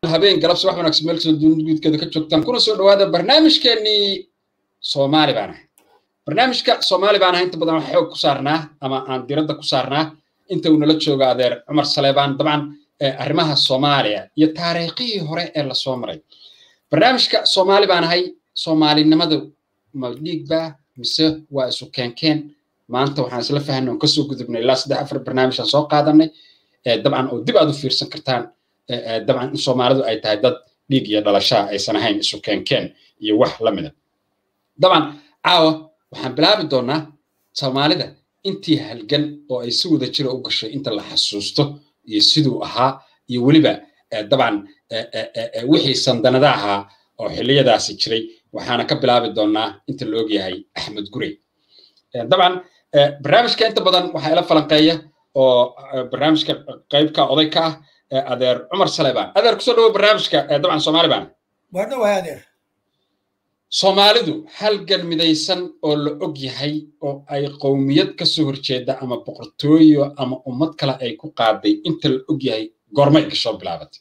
habeen galabsi wax wanaagsan meel kastoo dunida guudkeeda ka joogtaan kuna soo dhawaada barnaamijkeenii soomaali baan ahay barnaamijka soomaali baan ahay inta badan wax xoog ku saarnaa ama aan diradda ku saarnaa inta uu nala joogo adeer cumar saleebaan dabcan arrimaha soomaaliya iyo taariikhihii hore ee lasoo maray barnaamijka soomaali baan ahay soomaalinimadu ma dhiigba mise waa isu keenkeen maanta waxaan isla fahanay oon kasoo gudubnay ilaa saddex afar barnaamij aan soo qaadanay dabcan oo dib aad u fiirsan kartaan dabcan in soomaalidu ay tahay dad dhiig iyo dhalashaa aysan ahayn isu keenkeen iyo wax la mida dabcan caawa waxaan bilaabi doonaa soomaalida intii halgan oo ay si wada jira u gashay inta la xasuusto iyo siduu ahaa iyo weliba dabcan wixii sandanada ahaa oo xilliyadaasi jiray waxaana ka bilaabi doonaa inta la ogyahay axmed gurey dabcan barnaamijka inta badan waxaa ila falanqeeya oo barnaamijka qaybka oday ka ah adeer cumar saleebaan adeer kusoo dhawo barnaamijka dabcan soomaali baan waadhawahay adeer soomaalidu halgan midaysan oo la og yahay oo ay qowmiyad ka soo horjeeda ama boqortooyo ama ummad kale ay ku qaaday inta la og yahay goormay kasoo bilaabatay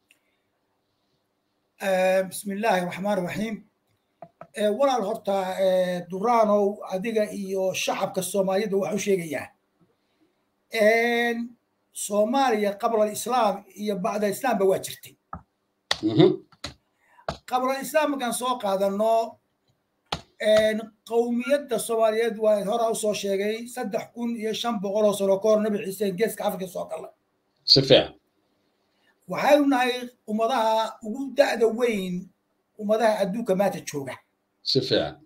bismillaahi raxmaan raxiim walaal horta duraanow adiga iyo shacabka soomaaliyada waxaan u sheegayaa soomaaliya qabla alislaam iyo bacda islaamba waa jirtay qabla alislaam markaan soo qaadano qowmiyadda soomaaliyeed waa horaa usoo sheegay saddex kun iyo shan boqol oo sano ka hor nabi ciise geeska afrika soo gala si fiican waxaynu nahay ummadaha ugu da'da weyn ummadaha adduunka maanta jooga si fiican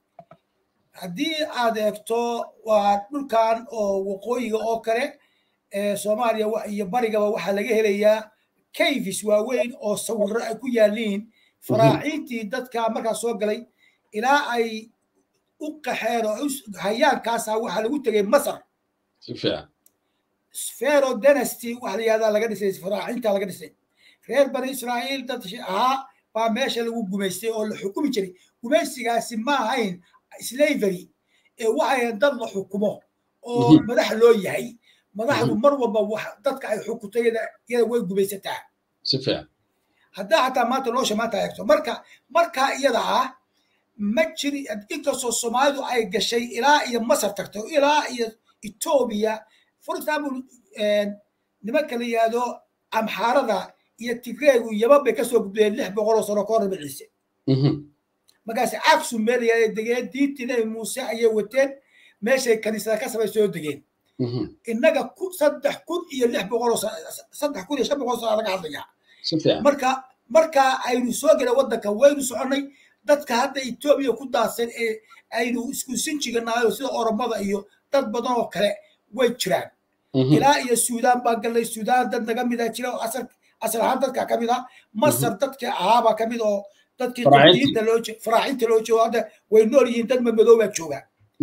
haddii aad eegto waa dhulkan oo waqooyiga oo kale soomaaliya iyo barigaba waxaa laga helayaa kayfis waaweyn oo sawirro ay ku yaaliin faraaciintii dadka markaa soo galay ilaa ay u qaxeen oo hayaankaasa waxaa lagu tegay masar si fiican fero dynasty waxa la yihahdaa laga dhisay faraaciinta laga dhisay reer bani israa'iil dad ahaa baa meesha lagu gumaystay oo la xukumi jiray gumaysigaasi ma ahayn slavery ee waxay dad la xukumo oo madax loo yahay madaxdu mar walba wax dadka ay xukuntay iyada way gumaysataa si fiican haddaa xataa maanta nolosha maanta eegto marka markaa iyada ah ma jiri inkastoo soomaalidu ay gashay ilaa iyo masar tagtay ilaa iyo etoobiya for example nimanka la yihahdo amxaarada iyo tigreegu yaman bay kasoo gudbeen lix boqol oo sano ka hor nabi ciise markaas cagsu meel yahada degeen diintii nabi muuse ayay wateen meeshay kaniisada ka samay soo degeen innaga saddex kun iyo lix boqol saddex kun iyo shan boqol sano laga hadlayaa marka marka aynu soo gelay waddanka waynu soconnay dadka hadda etoobiya ku daadsan ee aynu isku sinjiganayo sida oromada iyo dad badan oo kale way jiraan ilaa iyo suudaan baan gallay suudaan dad naga mida jira oo asal asal ahaan dadka ka mid ah masar dadka ahaabaa ka mid oo dadkii diinta loo faraacinta loo joogo hadda way nool yihiin dad mamadooba jooga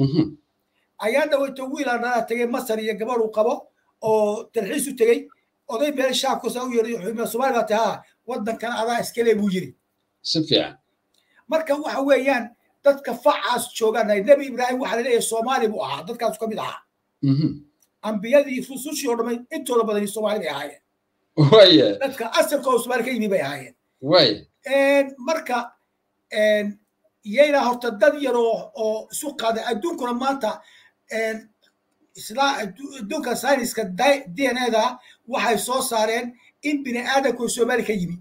ayaa dhaweyto wiilaa dhalaa tegay masar iyo gabadh uu qabo oo dalxiis u tegey oday meel shaabkusa u yiri soomaali baa tahaa waddankan adaa iskale buu yiri si fiican marka waxa weeyaan dadka facaas joogaan nebi ibraahim waxaa laleeyahay soomaali buu ahaa dadkaasu ka mid ahaa ambiyadii rusushii oo dhamay intooda badani soomaali bay ahaayeen waye dadka asalkooda soomaali ka yimi bay ahaayeen waye marka yayna horta dad yar oo isu qaaday adduunkuna maanta adduunka sayniska d n a da waxay soo saareen in bini aadamku soomaali ka yimi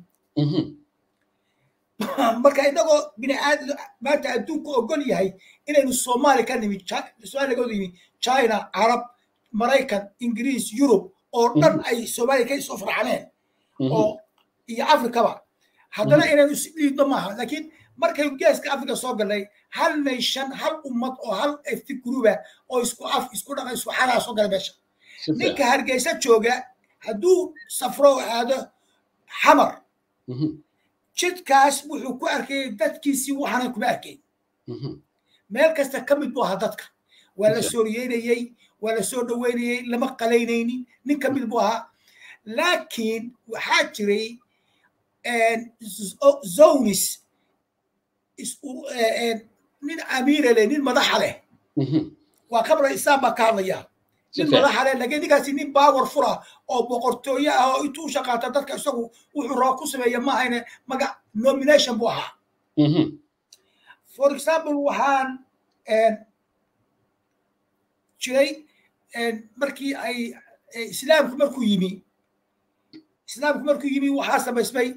marka inagoo bini aadam maanta adduunku ogol yahay inaynu soomaali ka nimi soomaali laga yimi china carab maraykan ingiriis yurub oo dhan ay soomaaliya ka soo farxaneen oo iyo afrikaba haddana inaynu isdhiidno maaha laakiin markaynu geeska afrika soo galnay hal nation hal ummad oo hal efti guruba oo isku af isku dhaqa isku xalaa soo gala meesha ninka hargeysa jooga hadduu safro oo aado xamar jidkaas wuxuu ku arkayay dadkiisii waxaanan kuma arkayn meel kasta ka mid buu ahaa dadka waa la sooriyeynayey waa la soo dhoweynayey lama qalaynaynin nin ka mid buu ahaa laakiin waxaa jiray zonis nin amiira leh nin madaxa leh waa qabla islaam baa ka hadlaya nin madaxale laakiin ninkaasi nin baawar fura oo boqortooye ah oo intuu u shaqaata dadka isagu wuxuu raba ku sameeya ma ahayne maga nomination buu ahaa for example waxaan jiray markii ay islaamku markuu yimi islaamku markuu yimi waxaa samaysmay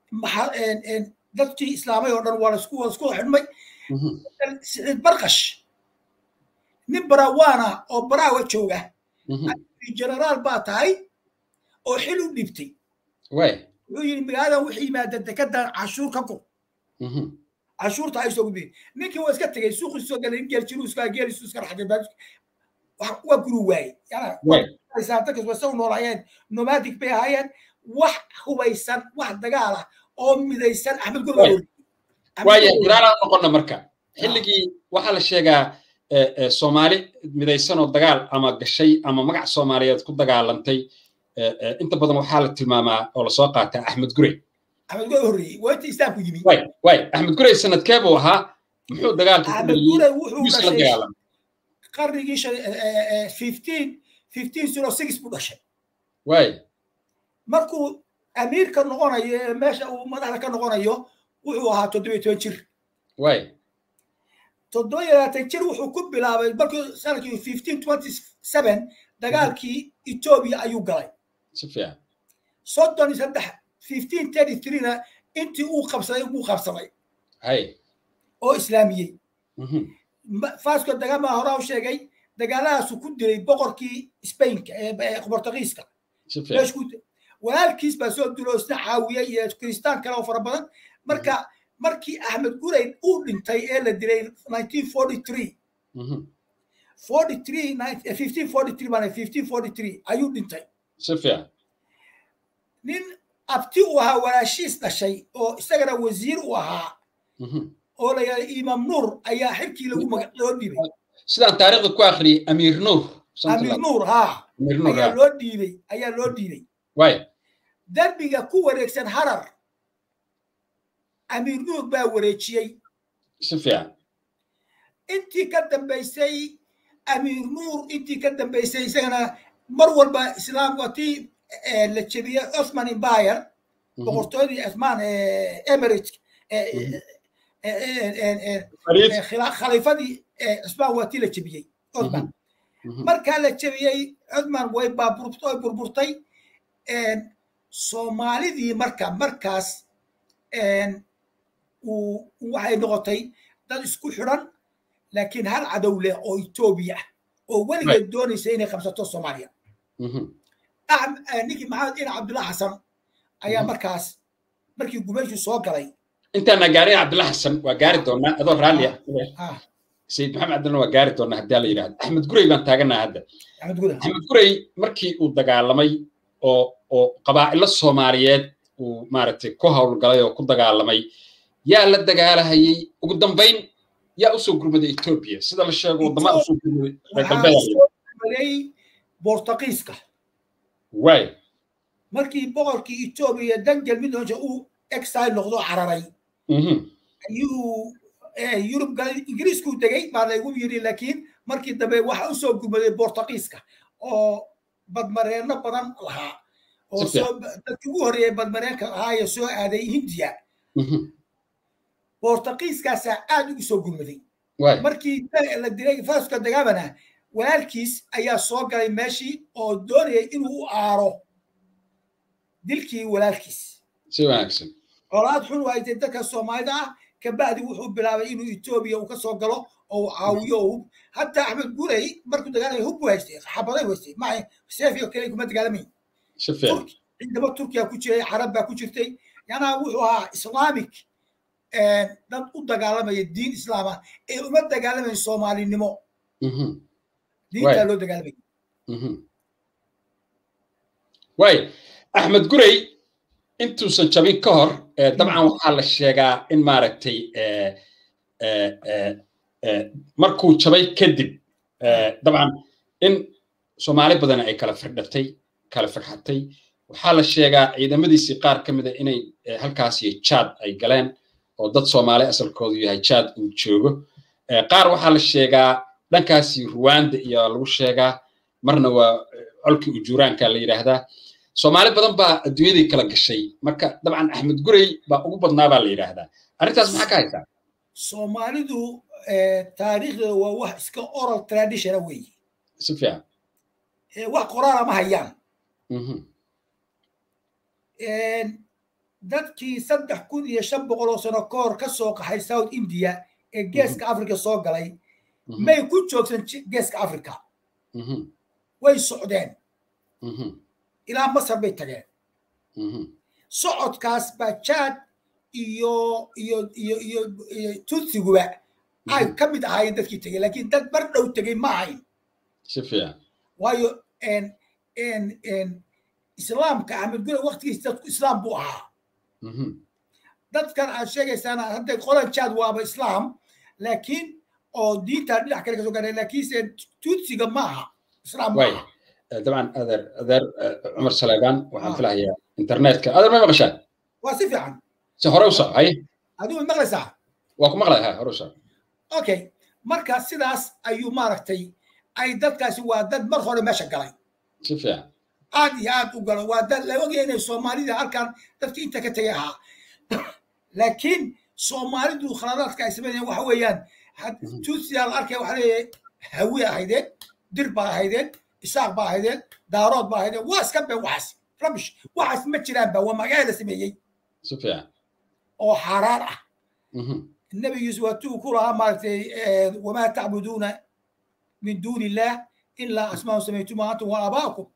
dadkii islaamay oo dhan waa laisku laisku xidhmay siciid barkash nin barawaana oo baraawa jooga generaal baa tahay oo xil u dhibtay wuxuu yidhi magaaladan wuxuu yimaada dekedan cashuur ka gur cashuurta ay soo gudbiyey ninkii waa iska tegey suuqii soo galay geel jiruu iska geel isu iska raxday waa guru waayey dadkas waa saw noolaayeen nomadic bay ahaayeen wax hubaysan wax dagaal ah oo midaysan axmed gurba waaya guraalaan noqonna marka xilligii waxaa la sheegaa soomaali midaysan oo dagaal ama gashay ama magac soomaaliyeed ku dagaalantay inta badan waxaa la tilmaamaa oo lasoo qaataa axmed gurey axmed gurey horreeyey waa inta islaamku yimi way way axmed gurey sanadkee buu ahaa muxuu dagaalka ku axmed gurey wuxuu dhashay qarnigii fifteen fifteen zero six buu dhashay way markuu amiirka noqonayo meesha uu madaxda ka noqonayo wuxuu ahaa toddobiyo toban jir way toddoba iyo labaatan jir wuxuu ku bilaabay markii sanadkii fifteen twenty seven dagaalkii etoobiya ayuu galay si fiican soddon iyo saddex fifteen thirty threena intii uu qabsaday buu qabsaday hay oo islaamiyey fasco dagama horaa u sheegay dagaaladaasu ku dilay boqorkii spainka ee bortugiiska walaalkiis baa soo dilo isna caawiyey iyo kiristaan kale oo fara badan marka markii axmed gurey uu dhintay ee la dilay nineteen forty three forty three fifteen forty three baan fifteen forty three ayuu dhintay si fiican nin abti u ahaa walaashiis dhashay oo isagana wasiir u ahaa oo la yidhahda imaam nuur ayaa xilkii lagu maga loo dhiibay sidaan taariikhda ku akhriyey amiir nuur amiir nuur ha amiir nuur ayaa loo dhiibay ayaa loo dhiibay way derbiga ku wareegsan harar amiir nuur baa wareejiyey si fiican intii ka dambaysay amiir nuur intii ka dambaysay isagana mar walba islaam waa tii la jebiyey osman empire boqortooyadii osman emirates khaliifadii cusmaan waa tii la jebiyey osman markaa la jebiyey cusman way baaburtay burburtay soomaalidii marka markaas waxay noqotay dad isku xidhan laakiin hal cadow leh oo etoobiya ah oo weligeed doonaysa inay qabsato soomaaliya ninkii maxamed ina cabdullah xasan ayaa markaas markii gumeyshu soo galay intaana gaarin cabdullah xasan waa gaari doonaa adoo raalli ah sayid maxamed cabdullah waa gaari doonaa haddii la yidhahdo axmed gurey baan taaganaa hadda axmed gurey markii uu dagaalamay oo oo qabaa'ilo soomaaliyeed uu maaragtay ku howlgalay oo ku dagaalamay yaa la dagaalahayey ugu dambayn yaa usoo gurmaday etoobiya sida la sheego waddamaa usoo gurmaday reer galbeed bortugiiska way markii boqorkii etoobiya dangel midooja uu exile noqdo cararay ayuu yurub galay ingiriisku degay baa laygu yiri laakiin markii dambe waxa usoo gurmaday bortugiiska oo badmareenno badan lahaa oo dadkii ugu horreeyay badmareenka ahaa ee soo aaday hindiya bortugiiskaasaa aad ugu soo gurmaday markii la dilay faska dagaamana walaalkiis ayaa soo galay meeshii oo doonayay inuu u aaro dilkii walaalkiis si wanaagsan colaad xun waaytay dadka soomaalida ah kabacdi wuxuu bilaabay inuu etoobiya uu ka soo galo oo uu caawiyo oo hub hataa axmed gurey markuu dagaalamay hub buu haystay xabaday haystay ma seefiyo kale kuma dagaalamayn ciidamo turkiya ku jiray carab baa ku jirtay yanaa wuxuu ahaa islaamic dad u dagaalamaya diin islaama ee uma dagaalamayn soomaalinimo diintaa loo dagaalamay way axmed gurey intuusan jabin ka hor dabcan waxaa la sheegaa in maaragtay markuu jabay kadib dabcan in soomaali badan ay kala firdhatay kala firxatay waxaa la sheegaa ciidamadiisii qaar ka mida inay halkaas iyo jaad ay galeen oo dad soomaali asalkoodu yahay jaad uu joogo qaar waxaa la sheegaa dhankaasi ruwanda iyo lagu sheegaa marna waa colkii ujuuraanka la yidhaahdaa soomaali badan baa adduunyadii kala gashay marka dabcan axmed gurey baa ugu badnaa baa la yidhaahdaa arrintaas maxaa ka haysaa soomaalidu taariikhdeeda waa wax iska oral traditiona weeye si fiican wax qoraala ma hayaan dadkii saddex kun iyo shan boqol oo sano ka hor ka soo qaxay south india ee geeska africa soo galay may ku joogsan geeska africa way socdeen ilaa masar bay tageen socodkaas baa jaad iyo iyo iyo iyo iyo tutsiguba ay ka mid ahaayeen dadkii tegey laakiin dad bar dhow tegey ma ahayn si fiican waayo islaamka axmed gure waktigiis dadku islaam buu ahaa dadkan aad sheegaysaana hadda qolan jaad waaba islaam laakiin oo diinta dhinac kale kasoo gaadhay laakiinse tutsiga ma aha islaam ma aha dabcan adeer adeer cumar saleebaan waxaan filahayaa internetka adeer may maqashaan waa si fiican si hore u soco haye adigu maqlaysaa waa ku maqlay ha hore u soco okay marka sidaas ayuu maaragtay ay dadkaasi waa dad mar hore meesha galay si fiican aad iyo aad u galo waa dad la ogaya inay soomaalida halkan dadkii inta ka tegay ahaa laakiin soomaalidu khaladaadka ay sameynayaan waxa weeyaan tuusiyaa la arkaya waxa leeyahay hawi ahaydeen dir baa ahaydeen isaaq baa ahaydeen daarood baa ahaydeen waa iska been waxaas rabish waxaas ma jiraanba waa magaca la sameeyey si fiican oo xaaraan ah النبي يوسف واتوه كلها مالتي وما تعبدون من دون الله الا اسماء سميتموها انتم واباؤكم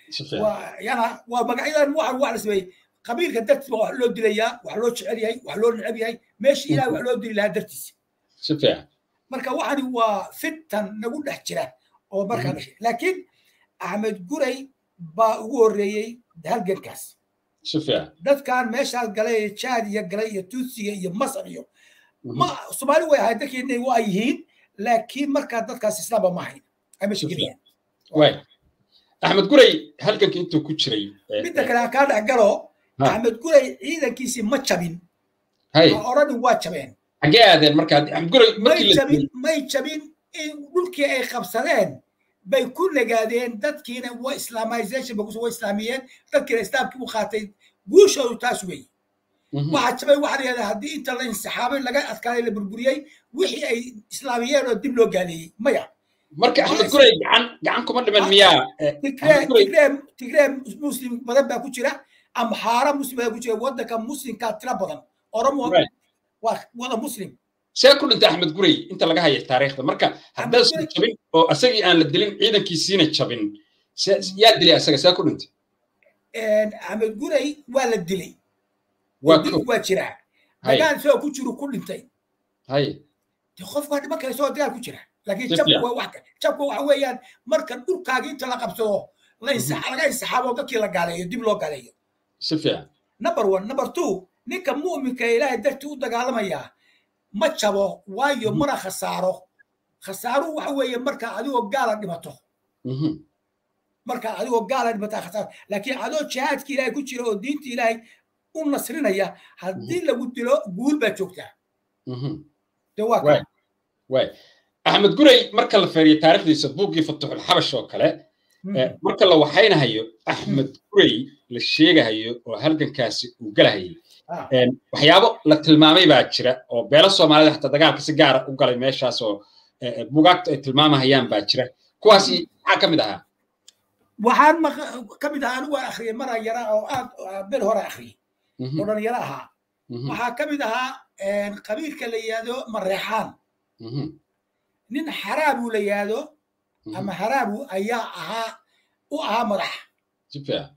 ويانا ومقعدا واحد واحد سمي قبيل كدرت wax loo dilayaa wax loo jecel yahay wax loo necab yahay meeshii ilaah wax loo dili lahaa dartiisa si fiican marka waxani waa fitan nagu dhex jira oo markaa dhashay laakiin axmed guray baa ugu horreeyey halgankaas si fiican dadkan meeshaas galay jaad iyo galay iyo tuutsiga iyo masar iyo ma soomaali way ahayd dadkeena waa yihiin laakiin markaa dadkaas islaamba ma ahayn ay meesha gelayaan way axmed guray halganka intuu ku jiray midda kale ha kaa dhex galo axmed guray ciidankiisii ma jabin hay odhanin waa jabeen xaggee aadeen marka axmed guray may markii la jabin may jabin in dhulkii ay qabsadeen bay ku nagaadeen dadkiina waa islamization ba waa islaamiyeen dadkiina islaamkii u qaatay guushoodu taas weeye waxaa jabay waxaa layihahdaa haddii inta la insixaabay laga adkaaday la burburiyey wixii ay islaamiyeen oo dib loo gaaleeyey maya marka axmed guray gacan gacan kuma dhiman miyaa tigree tigree tigree muslim badan baa ku jira amxaara muslim baa ku jira waddanka muslimkaa tira badan oromo waa wada muslim see ku dhintay axmed guray inta laga haya taariikhda marka haddaasan jabin oo asagii aan la dilin ciidankiisiina jabin yaa dilay asaga see ku dhintay axmed guray waa la dilay waa dil ko waa jiraa dagaal isagoo ku jiru ku dhintay hay de qof waa dhiman kara isagoo dagaal ku jira laakiin Si jabku fiican. waa wax jabku waxa weeyaan marka dhulkaagi inta la qabsado la insa- laga insaxaabo dadkii la gaaleeyo dib loo gaaleeyo si fiican number one number two ninka mu'minka ee ilaahay dartii u dagaalamaya ma jabo waayo Mhm. mana khasaaro khasaaruhu waxa weeye marka adigoo gaala dhimato Mhm. marka adigoo gaala dhimataa khasaaro laakiin adoo jihaadka ilaahay ku jira oo diinta ilaahay u nasrinaya haddii lagu dilo guul baa joogtaa Mhm. de waa Waay. kan waay axmed guray marka la feeriyo taariikhdiisa buuggii fatuxul xabash oo kale eh, marka la waxaynahayo axmed guray la sheegahayo oo halgankaasi uu galahayay Ah. Een, waxyaabo la tilmaamay baa jira oo beelo soomaalida xataa dagaalka si gaara u galay meeshaas oo eh, eh, buugaagtu ay tilmaamahayaan baa jira kuwaasi maxaa ka mid ahaa waxaan maq- ka mid ahaa anigu waan akhriyay maraa yara oo aad bel hore akhriyay Mhm, oo dhalinyaro ahaa mhm, waxaa ka mid ahaa qabiilka la yihahdo mareexaan mhm, nin xaraabu la yihahdo mhm. ama haraabu ayaa ahaa u ahaa madax si fiican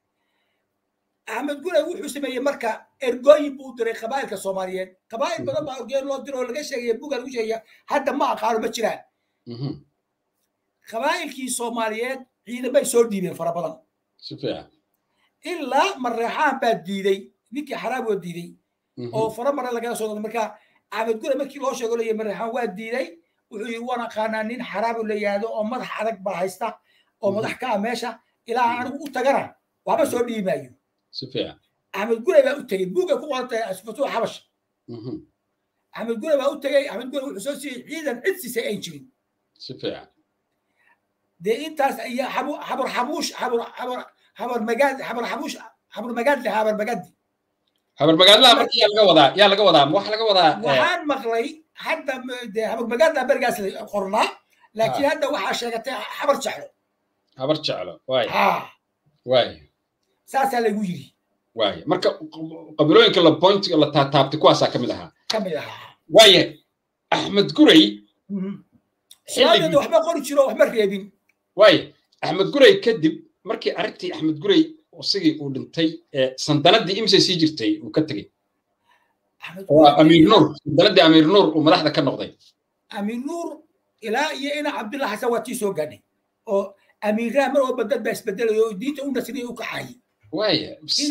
axmed guray wuxuu sameeyey marka ergooyin buu u diray qabaa'ilka soomaaliyeed qabaa'il badan baa ergooyin loo diro oo laga sheegaya buga lagu sheegaya hadda ma aqaano ma jiraan Mhm, qabaa'ilkii soomaaliyeed ciidamay soo dhiibeen fara badan si fiican ilaa mareexaan baa diiday ninkii xaraab waa diiday Mhm, oo fara mare lagala soo noqday marka axmed gure markii loo sheego leeyahay mareexaan waa diiday wuxuu yidhi waan aqaanaa nin xaraabu la yihahdo oo madax adag baa haysta oo Mhm. madax ka ah meesha ilaa anigu u tagana waxba soo dhiibi maayo si fiican axmed gure baa u tegey buugay ku qoran tahay asfatuux xabash Mhm, axmed gure baa u tegey axmed gure wuxuu soo siiyey ciidan cid siisay ayn jirin si fiican dee intaas ayaa xabur xabuush xabur xabur xabur magaad xabur xabuush xabur magaadle xabur magaadi habar magaadlaha marka yaa laga wadaa yaa laga wadaa wax laga wadaa waxaan maqlay hadda dee xabur magaadla berigaas qornaa laakiin hadda waxaa sheegatay xabar jeclo habar jeclo waay ha waay saasaa lagu yiri waay marka qabilooyinka la pointiga la taataabtay kuwaasaa ka mid ahaa ka mid ahaa waaya axmed guray saadeeda waxba qori jiro waxba reebin waaya axmed guray kadib markii arrintii axmed guray isagii uu dhintay sandanadii imsay sii jirtay uu ka tegey amiir nuur sandanadii amiir nuur uu madaxda ka noqday amiir nuur ilaa iyo ina cabdullah xasan waa tii soo gaadhay oo amiiraha mar walba dad baa isbedelayo oo diinta u nasriya u kaxaayay waaya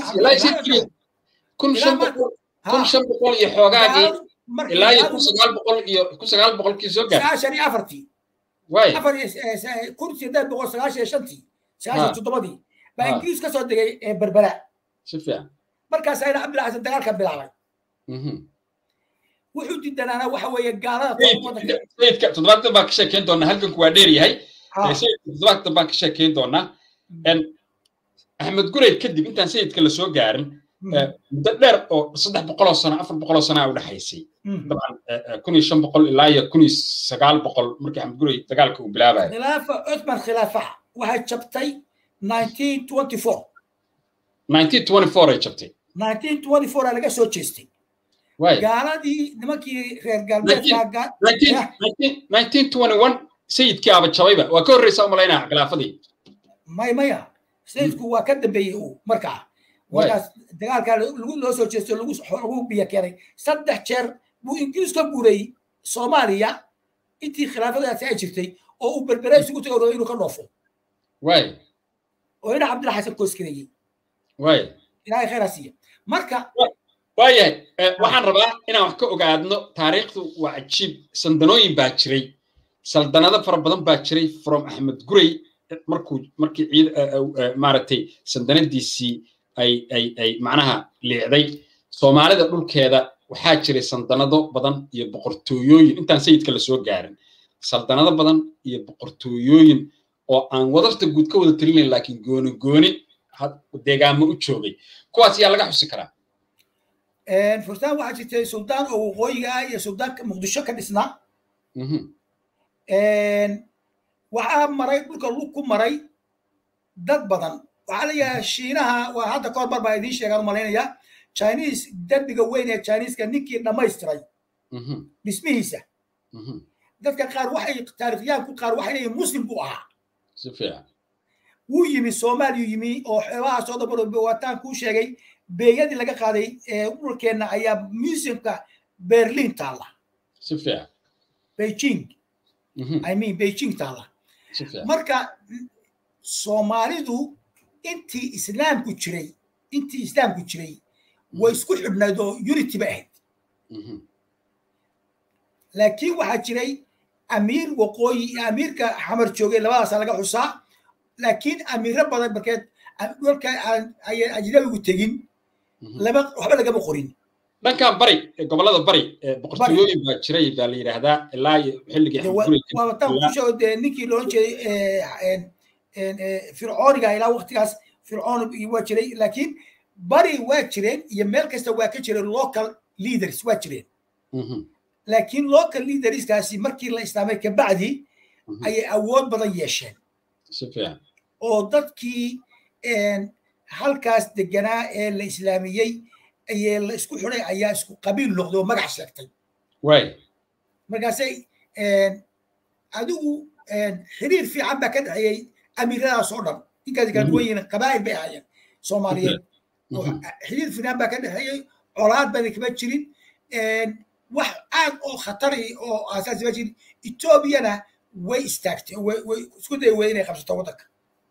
kun shan boqol kun shan boqol iyo xoogaagii ilaa iyo kun sagaal boqol iyo kun sagaal boqolkii soo gaadhay sagaashan iyo afartii waaya afar kun sideed boqol sagaashan iyo shantii sagaashan toddobadii baa ingiriis ka soo degay berbera si fiican markaas ayna cabdillah xasan dagaalka bilaabay wuxuu didanaana waxa weeye gaalada sayidka toddobaatan baan ka sheekeyn doonaa halganku waa dheer yahay sayidka toddobaatan baan ka sheekeyn doonaa axmed guray kadib intaan sayidka la soo gaarin muddo dheer oo saddex boqoloo sano afar boqoloo sano u dhexaysay dabcan kun iyo shan boqol ilaa iyo kun iyo sagaal boqol markii axmed guray dagaalka uu bilaabayo khilaafa cuthman khilaafaha waxay jabtay 1924 1924 ay jabtay 1924 aa laga soo jeestay gaaladii nimankii reer galbeedka 1921 sayidkii aba jabayba waa ka horreysa umalaynaa khilaafadii may maya sayidku waa ka dambeeyey uu markaa markaas dagaalkaa loo soo jeesto lagu biyo keenay saddex jeer buu ingiriis ka guuray soomaaliya intii khilaafadaasi ay jirtay oo uu berbere isugu tago inuu ka dhoofo waay oo ina cabdilla xasan kooskarayey waay ilaahay khayraa siiya marka waayahay waxaan rabaa inaan wax ka ogaadno taariikhdu waa cajiib sandanooyin baa jiray saldanado fara badan baa jiray from axmed guray markuu markii ciid maaragtay sandanadiisii ay ay ay macnaha liicday soomaalida dhulkeeda waxaa jiray sandanado badan iyo boqortooyooyin intaan sayidka lasoo gaarin saldanado badan iyo boqortooyooyin oo aan wadarta guud ka wada talinayn laakiin gooni gooni deegaamo u joogay kuwaas yaa laga xusi karaa furtaan waxaa jirtay suldaan oo waqooyiga ah iyo suldaanka muqdisho ka dhisnaa waxaa maray dhulka lug ku maray dad badan waxaa la yidhaha shiinaha waa hadda kahor mar baa idiin sheegaan u malaynaya chinese derbiga weyn ee chineeska ninkii dhammaystiray dhismihiisa dadka qaar waxay taarikhyaanku qaar waxay leeyihin muslim buu ahaa si fiican wuu yimi soomaaliyu yimi oo xeebaha soo dabaro waataan kuu sheegay beeyadii laga qaaday dhulkeenna ayaa museumka berlin taalla si fiican beijing i mean beijing taalla marka soomaalidu intii islaamku jiray intii islaamku jiray way isku xidhnayd oo unity ba ahayd laakiin waxaa jiray amiir waqooyi iyo amiirka xamar joogay labadaasa laga xusaa laakiin amiiro badan markeed dhulka ayay ajnabigu tegin lama waxba lagama qorin dhankan bari gobolada bari boqortooyooyin baa jiray baa la yidhaahdaa ilaa iyo xilligii waataan kusheego dee ninkii loolan jeeday fircooniga ilaa waqtigaas fircoon waa jiray laakiin bari waa jireen iyo meel kasta waa ka jireen local leaders waa jireen laakiin local leaderskaasi markii la islaamay kabacdi ayay awood badan yeesheen oo dadkii halkaas deganaa ee la islaamiyey ayee la isku xiday ayaa isku qabiil noqday oo magac sheegtay markaasay adigu xiriir fiican baa ka dhexeeyey amiiradaas oo dhan ninkaasi kala duwan yihiin qabaa'il bay ahaayeen soomaaliyeed xiriir fiican baa ka dhexeeyey colaad bana kama jirin wax aad oo khatari oo aasaasi ma jirin etoobiyana way istaagtay way isku day wey inay qabsato waddanka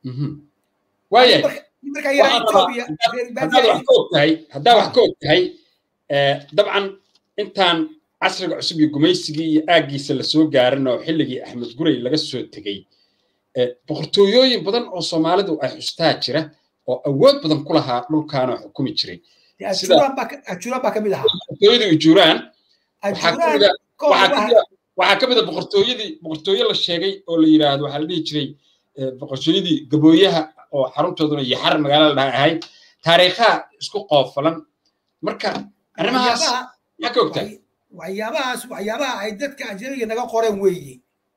haddaa wax ka og tahay dabcan intaan casriga cusub iyo gumaysigii iyo aaggiisa lasoo gaarin oo xilligii axmed guray laga soo tegey boqortooyooyin badan oo soomaalidu ay xustaa jira oo awood badan ku lahaa dhulkaana xukumi jiray boqortooyadii ujuuraan waxaa ka mida boqortooyadii boqortooye la sheegay oo la yidhaahdo waxaa la dhihi jiray boqortooyadii gabooyaha oo xaruntooduna yaxar magaalada dhaha ahayd taariikhaha isku qoofalan marka arrimahaas maxaa ka ogtahay waxyaabahaas waxyaabaha ay dadka ajnabiga naga qoreen weeye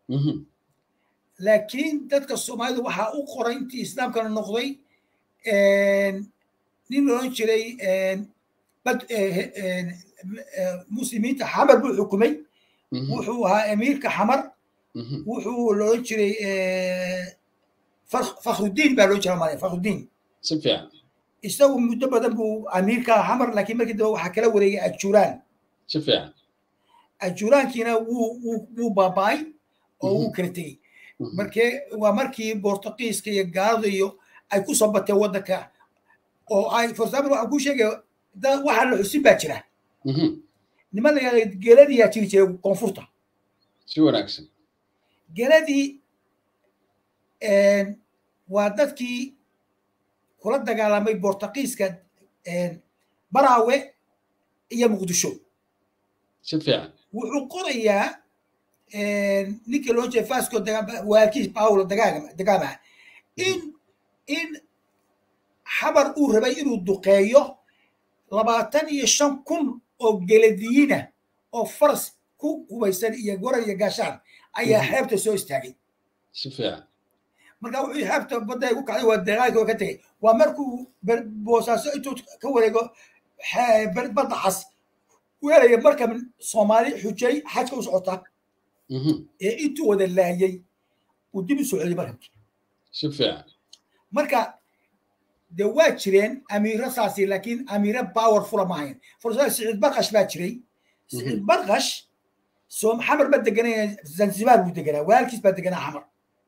laakiin dadka soomaalida waxaa u qoray intii islaamkana noqday nin loodhan jiray muslimiinta xamar buu xukumay wuxuu ahaa emiirka xamar wuxuu loodhan jiray fakhrudiin baa loo jira malaya fakhrudiin si fiican isagu muddo badan buu amiirka xamar laakiin markii dambe waxaa kala wareegay ajuraan si fiican ajuraankiina wuu wuu baaba'ay oo wuu kala tegey markee waa markii bortugiiska iyo gaalada iyo ay ku soo bateen waddanka oo ay for example waxaan kuu sheegaya waxaa la xusin baa jira niman la yihahda geladii yaa jiri jiray koonfurta si wanaagsan geladii waa dadkii kula dagaalamay bortugiiska baraawe iyo muqdisho si fiican wuxuu qorayaa ninkii loo jeeda fasco waalkiis paulo dagaama in in xabar uu rabay inuu duqeeyo labaatan iyo shan kun oo geladiyiina oo faras ku hubaysan iyo gorar iyo gaashaan ayaa xeebta soo istaagay si fiican marka wuxuu xeebta badda ay ku kacday waa dagaalkii oo ka tegey waa markuu boosaaso intuu ka wareego badda cas weelaya marka soomaali xujay xajka u socota ee intuu wada laayay uu dib u soo celiyay markabkii si fiican marka dee waa jireen amiiro saasi laakiin amiiro powerfula ma ahayn forsa siciid barkash baa jiray siciid barkash soom xamar ma deganaya zanzibar buu deganaa walaalkiis baa deganaa xamar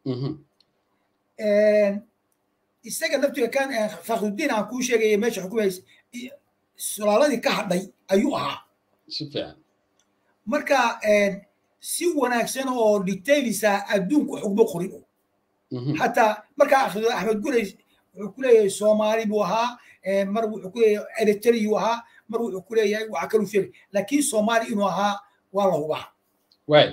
isaga laftiga kan fakhrudiin aan kuu sheegaya meesha xukumays sulaaladii ka hadhay ayuu ahaa si fiican marka si wanaagsan oo detailisa adduunku xugmo qorin xataa markaa akhrido axmed guley wuxuu ku leeyahay soomaali buu ahaa mar wuxuu ku leeyahay eritreyuu ahaa mar wuxuu ku leeyahay waxa kaluu sheegay laakiin soomaali inuu ahaa waa la hubaa waay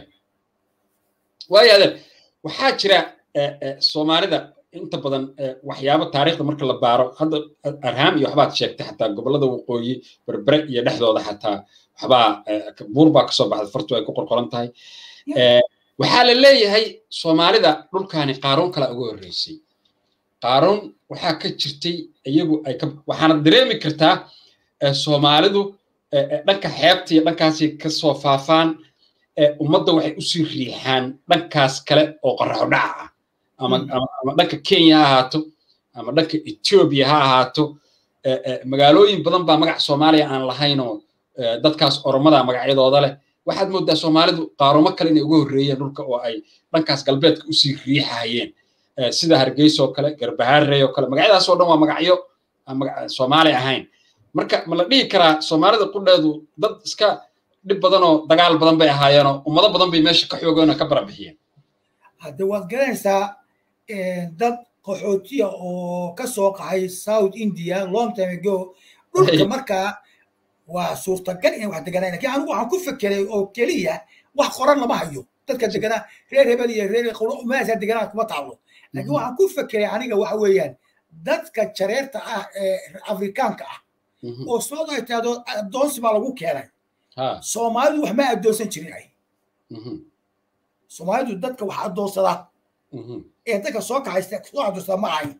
waayo adeer waxaa jira soomaalida inta badan waxyaabo taariikhda marka la baaro hadda arhaam iyo waxbaad sheegtay xataa gobollada waqooyi berbere iyo dhexdooda xataa waxbaa buur baa kasoo baxday fartu ay ku qorqoran tahay waxaa la leeyahay soomaalida dhulkaani qaaruun kala uga horreysay qaaruun waxaa ka jirtay iyagu ay ka waxaana dareemi kartaa soomaalidu dhanka xeebta iyo dhankaasi kasoo faafaan ummadda waxay usii riixaan dhankaas kale oo qoraxo dhaca ah ama ama dhanka kenya ha ahaato ama dhanka ethiopia ha ahaato magaalooyin badan baa magac soomaaliya aan lahaynoo dadkaas oromada magacyadooda leh waxaad moodaa soomaalidu qaarumo kale inay uga horreeyeen dhulka oo ay dhankaas galbeedka usii riixahayeen sida hargeysa oo kale garbahaarey oo kale magacyadaas oo dhan waa magacyo aan soomaali ahayn marka ma la dhihi karaa soomaalida qudheedu dad iska dhib badan oo dagaal badan bay ahaayeenoo ummado badan bay meesha ka xoogeen oo ka barabixiyeen hadde waad garanaysaa dad qaxootiya oo ka soo qaxay south india long time ago dhulka markaa waa suurtagal inay wax deganaan lakin anigu waxaan ku fekeray oo keliya wax qoran lama hayo dadka deganaa reer hebel iyo reer meesha deganaa kuma taalo laakiin waxaan ku fekeray aniga waxa weeyaan dadka jareerta ah ee afrikaanka ah oo soo ay tahdo addoonsi baa lagu keenay soomaalidu wax ma addoonsan jirin ay soomaalidu dadka wax addoonsada ee dadka soo kaxaysta soo addoonsada ma ahayn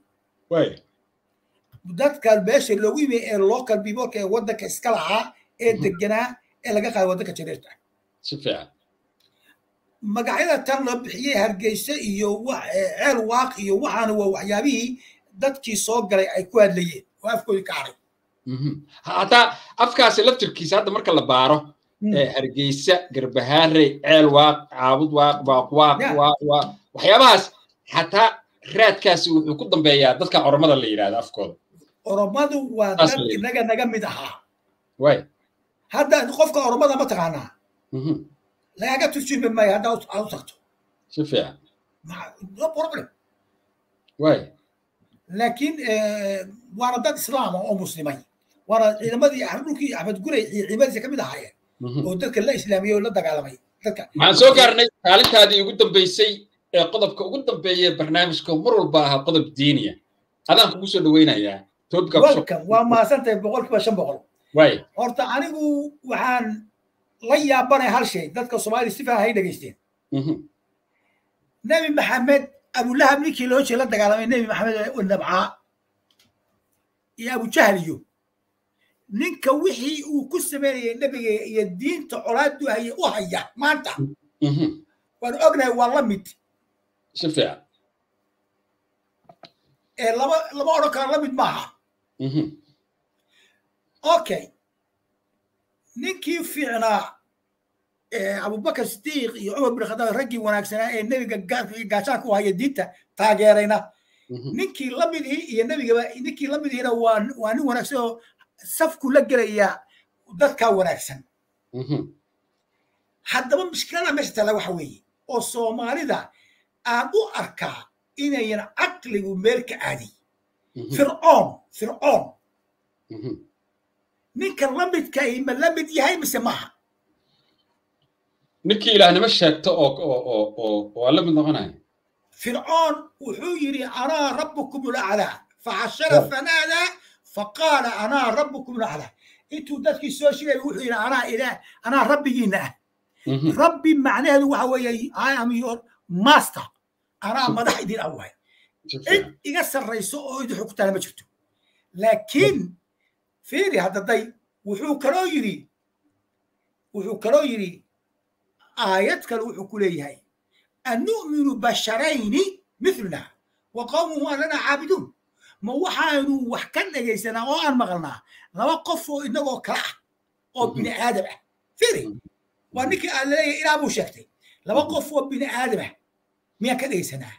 dadka meesha loogu yimi ee local peopleka ee waddanka iska lahaa ee deganaa ee laga qaaday waddanka jareerta si fiican magacyada tan la bixiyey hargeysa iyo ceel waaq iyo waxaana waa waxyaabihii dadkii soo galay ay ku hadlayeen oo afkoodii ka haray hataa afkaasi laftirkiisa hadda marka la baaro hargeysa garbahaarey ceel waaq caabud waaq waaq waaq waaq waaq waxyaabahaas xataa raadkaasi wuxuu ku dambeeyaa dadka oromada la yidhahda afkooda oromadu waa dad inaga naga mid ahaa way hadda qofka oromada ma taqaanaa lagaga turjumi maayo hadda aad u tagto si fiican no problem way laakiin waana dad islaama oo muslimay waana ciidamadii dhulkii axmed gurey ciidamadiisa ka mid ahaayeen oo dadka la islaamiyey oo la dagaalamay dadka waxaan soo gaarnay kaalintaadii ugu dambeysay ee qodobka ugu dambeeya barnaamijka mar walba ahaa qodob diiniya adaan kugu soo dhaweynayaa welcome waa mahadsantahay boqolkiiba shan boqol waay horta anigu waxaan la yaabanay hal shay dadka soomaaliya si fiican hay dhegaysteen nebi maxamed abulahab ninkii loo jeeda la dagaalamay nebi maxamed nabcaa iyo abujahliyo ninka wixii uu ku sameynayay nebiga iyo diinta colaadu haye u haya maanta waan ognahay waa la mid si fiican ee laba lama odhan karo la mid maaha okay ninkii fiicnaa abubakar sidiiq iyo cumar bin khadaab raggii wanaagsanaa ee nebiga gaashaanka u haya diinta taageerayna ninkii lamidihii iyo nebigaba ninkii lamidihiina waa waa nin wanaagsan oo safku la gelaya dadkaa wanaagsan haddaba mushkilada meesha tala waxa weeye oo soomaalida aan u arkaa inayan caqligu meel ka aadiy fircoon fircoon ninka lamidkahi ma la mid yahay mise maaha ninkii ilaahnimo sheegto oo oo oo waa la mid noqonaya fircoon wuxuu yidhi anaa rabbukum ulaclaa faxashara fanaadaa faqaala anaa rabbukum ulaclaa intuu dadkii soo shigay wuxuu yidhi anaa ilaah anaa rabbigiina ah rabbi macnaheedu waxa weeye i am your master anaa madax idin awaay cid iga sarrayso oo idin xugtaana ma jirto laakiin fiiri haddaday wuxuu kaloo yidhi wuxuu kaloo yidhi aayad kale wuxuu ku leeyahay anu'minu basharayni mithluna wa qawmuhu anana caabiduun ma waxaanu wax ka dhegaysanaa oo aan maqalnaa laba qof oo inagoo kale ah oo bini aadam ah fiiri waa ninkii aan leeyahay ilaa buu sheegtay laba qof oo bini aadam ah miyaan ka dhegaysanaa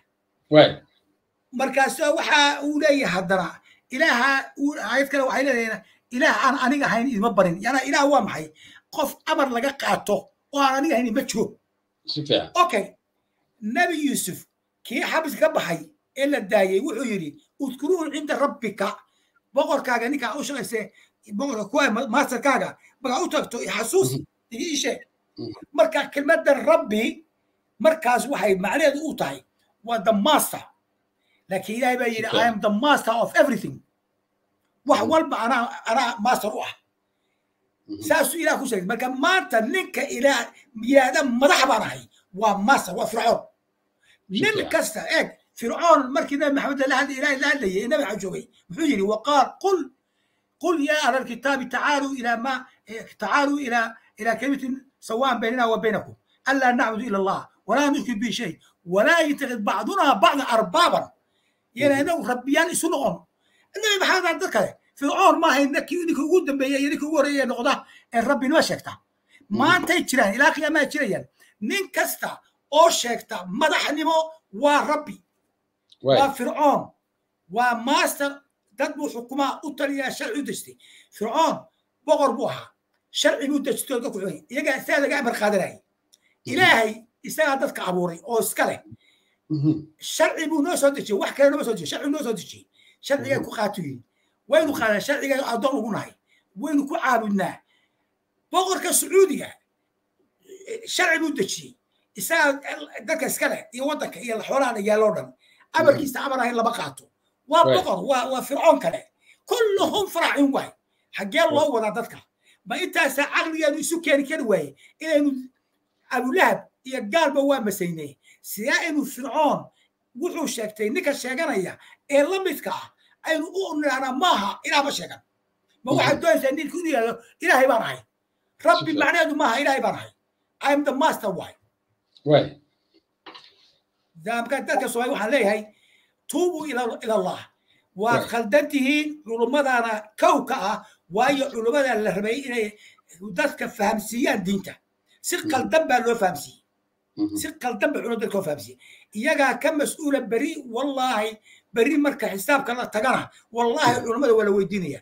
markaasoo waxa uu leeyahay haddana ilaaha aayad kale waxay leedahay ilaah aan aniga ahayn idima barin yana ilaah waa maxay qof amar laga qaato oo aan aniga ahayn ma jiro okay nebi yuusuf kii xabis ka baxay ee la daayey wuxuu yidhi udkuruuhu cinda rabbika boqorkaaga ninkaa u shaqayse boqorka kuwa maasterkaaga markaa u tagto xasuus ii sheeg marka kelmadda rabbi markaas waxay macnaheedu u tahay waa the master laakiin ilaahay baa yidhi i am the master of everything wax walba anaa anaa master u ah saasuu ilaah ku sheegay marka maanta ninka ilaah yidhaahda madax baan ahay waa master waa fircoon nin kasta eeg fircoon markii nabi maxamed la hadlay ilaah la hadlayay nabi waxaa joogay muxuu yidhi waqaal qul قل يا أهل الكتاب تعالوا إلى ما تعالوا إلى إلى كلمة سواء بيننا وبينكم ألا نعبد إلا الله ولا نشرك به شيء ولا يتخذ بعضنا بعض أربابا يعني أنه ربيان يسلغون النبي محمد عبد الكريم فرعون ما هي انك انك وجود بيا انك وريا نقطه الرب ما شكتا ما انت جيران الى قيامه جيران نين كستا او شكتا مدحنمو وربي وفرعون وماستر dad buu xukumaa u taliyaa sharci u dejtay fircoon boqor buu ahaa sharci buu dejtay dadku xugay iyagaa saa laga amar qaadanayay ilaahay isagaa dadka abuuray oo iska leh sharci buu noo soo dejiyey wax kale nooma soo dejiyey sharci noo soo dejiyey sharcigay ku qaatu yihin waynu qaadaa sharciga addoon ugu nahay waynu ku caabudnaa boqorka sacuudiga sharci buu dejiyey isagaa dadka iska leh iyo waddanka iyo xoolaha yaaloo dhan amarkiisa amar ahayn lama qaato waa boqor waa waa fircoon kale kulluhum faracin waay xaggee loo wadaa dadka ma intaasaa caqligeenu isu keeni kari waaye inaynu abulahab iyo gaalba waa masaynay sidee aynu fircoon wuxuu sheegtay ninka sheeganaya ee la midka ah aynu u nidhahnaa maaha ilaah ma sheegan ma waxaad doonaysaa ninku inu yidhahdo ilaahay baan ahay rabbi macnaheedu maaha ilaahay baan ahay i am the master waay daamka dadka soomaali waxaan leeyahay tuubuu ila allah waad khaldan tihiin culummadaana kow ka ah waayo culummada la rabay inay dadka fahamsiiyaan diinta si qaldan baa loo fahamsiiyey si qaldan ba culimada dadka loo fahamsiiyey iyagaa ka mas-uula beri wallaahi beri marka xisaabka la tagana wallaahi culummada waa la weydiinaya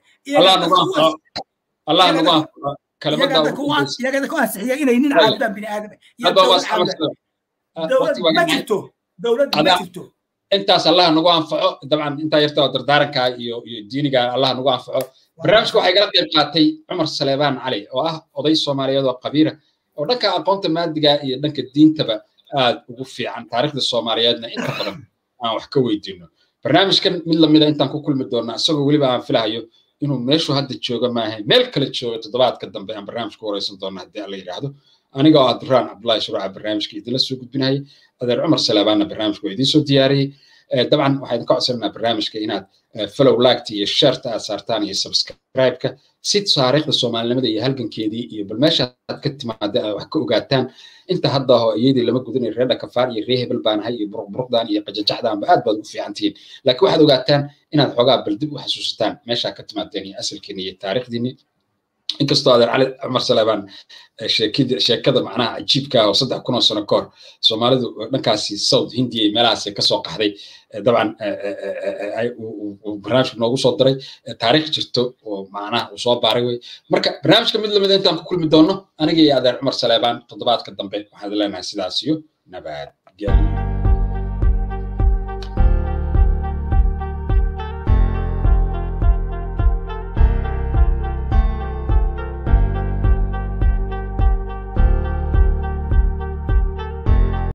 iyaga ku ansixiya inay nin caabudaan bini aadam dowlad ma jirto dowlad ma jirto intaas allah nagu anfaco dabcan intaa yarta oo dardaaranka iyo iyo diiniga allah nagu anfaco barnaamijka waxaa igala qayb qaatay cumar saleebaan cali oo ah oday soomaaliyeed oo qabiira oo dhanka aqoonta maadiga iyo dhanka diintaba aad ugu fiican taariikhda soomaaliyeedna inta badan aan wax ka weydiino barnaamijkan mid lamida intaan ku kulmi doonaa isagoo weliba aan filahayo inuu meeshu hadda jooga maahay meel kale jooga toddobaadka dambe aan barnaamij ku wareysan doona haddii alla yidhaahdo aniga oo abduraan cabdullahi shuruuca barnaamijka idinla soo gudbinayay adeer cumar salaabaanna barnaamijka waa idiin soo diyaariyey dabcan waxaa idinka codsananaa barnaamijka inaad follow liketa iyo shareta aad saartaan iyo subscribe-ka si taariikhda soomaalinimada iyo halgankeedii iyo bal meesha aad ka timaada aad wax ka ogaataan inta hadda aho iyadii lama gudanayo reer dhakafaar iyo ree hebel baan ahay iyo buruqburuqdan iyo qajajaxdaanba aad baad ugu fiican tihiin laakiin waxaad ogaataan inaad xoogaa bal dib u xasuusataan meeshaa ka timaadeen iyo asalkiini iyo taariikhdiini inkastoo adeer cali cumar salaabaan sheekada macnaha cajiibka oo saddex kun oo sano ka hor soomaalidu dhankaasi south hindiya iyo meelahaas kasoo qaxday dabcan barnaamijka noogu soo diray taariikh jirto oo macnaha uu soo baaray wey marka barnaamijka mid lamida intaan ku kulmi doono aniga iyo adeer cumar salaabaan toddobaadka dambe waxaan leenahay sidaas iyo nabadgelyo